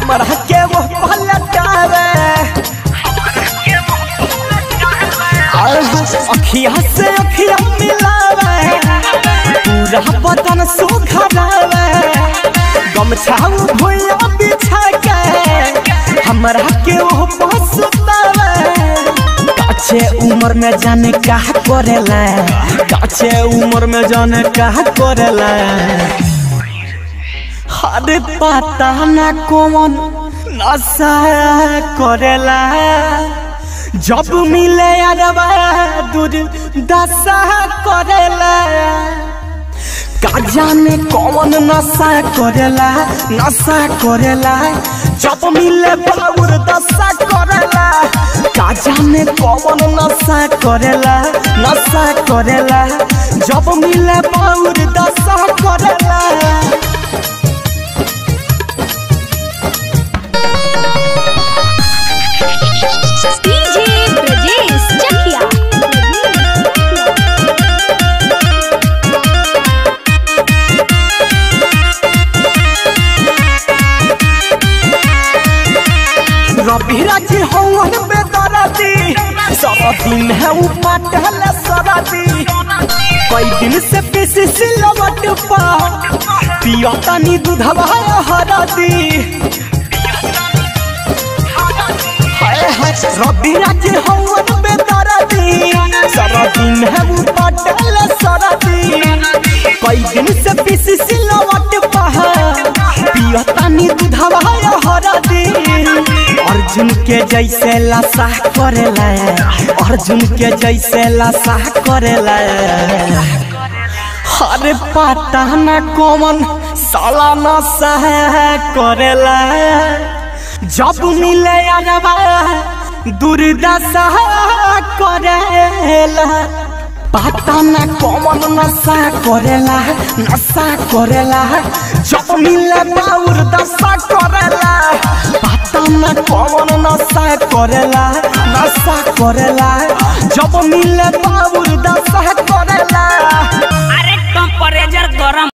हमरा के वो पलटावे अखिया से अखिया मिलावे पूरा बदन सुखरावे गमछा भुइया बिछा के हमरा के वो पसुतावे काचे उम्र में जाने का करेला काचे उम्र में जाने का करेला अरे पता ना कौन नशा करेला जब मिले अरबा दूर दशा करेला का जाने कौन नशा करेला नशा करेला जब मिले बाबूर दशा करेला का जाने कौन नशा करेला नशा करेला जब मिले बाबूर दशा करेला डीजे ब्रजेश चकिया रबी राजी हवन बेदराती सब दिन है उ पटल सराती कई दिन से पीसी सिलवट पा पिया तनी दूधवा हराती हाय हाय रबी राजी हवन बेदराती सब दिन है उ पटल सराती कई दिन से पीसी सिलवट पा पिया तनी दूधवा हराती अर्जुन के जैसे लाशा करेला अर्जुन के जैसे लाशा करेला अरे पता न कौन साला नशा करेला जब मिले अरबा दुर्दशा करेला पता न कौन नशा करेला नशा करेला जब मिले बाउर दशा करेला पता न कौन नशा करेला नशा करेला जब मिले बाउर दशा करेला अरे टेम्परेचर गरम